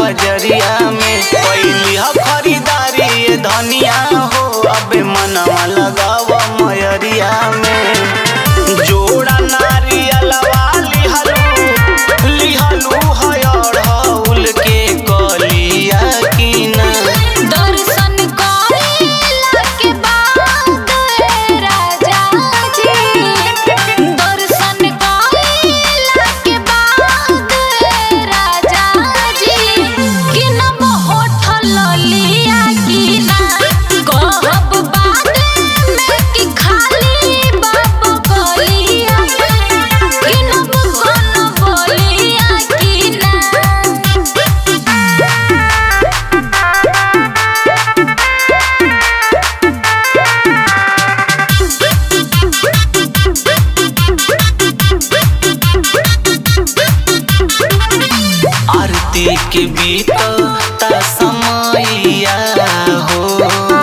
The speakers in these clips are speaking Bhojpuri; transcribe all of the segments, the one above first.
बजरिया में पहली ह खरीदारी ये धनिया हो अबे मनवा लगाव मयरिया में जोड़ा नारियलवा लिहलू लिहलू हयढ़ौल के कलिया की ना दर्शन करेला के बाद ए राजा जी दर्शन करेला के बाद ए राजा जी कि न होठल लिया कि ना कहब बाद में कि खाली बाबू गलिया कि न कौन बोलिया कि ना आरती के बीतता समैया हो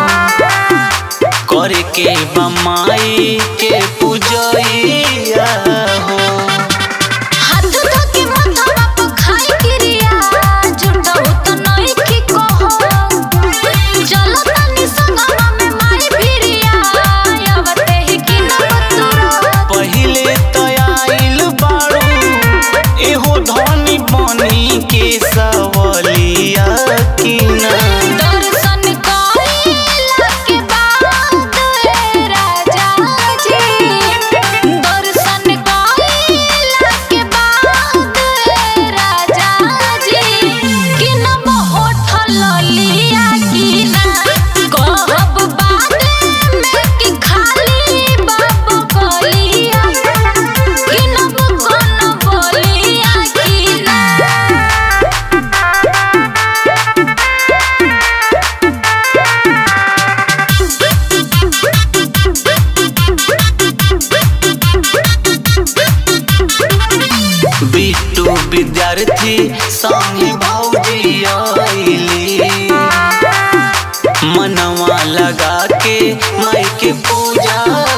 करे के बमाई के पूजैया हो हाथ धोके माथवा पे खाई क्रिया जुटहु त नइखे कहो चल तनी संगवा में माई भिरिया आवते ही कि न बतुरा पहिले तो आइल बाड़ू एहो धनी बनी के सवलिया की ना दर्शन करेला के बाद ए राजा जी दर्शन करेला के बाद ए राजा जी कि न होठल लिया कि ना कहब बाद में कि खाली बाबू गलिया कि न कौन बोलिया कि ना बिट्टू विद्यार्थी संगे भौजी आइली मनवा लगा के माई के पूजा